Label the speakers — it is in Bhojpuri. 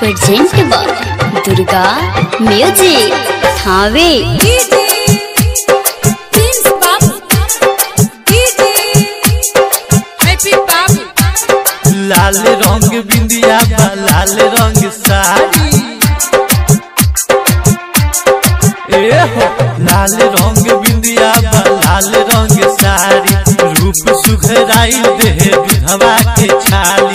Speaker 1: प्रेजेंट बा दुर्गा म्यूजिक थावे
Speaker 2: लाल रंग बिंदिया बा लाल रंग साड़ी ए हो लाल रंग बिंदिया बा लाल रंग साड़ी रूप सुखराई दे विधवा के छाल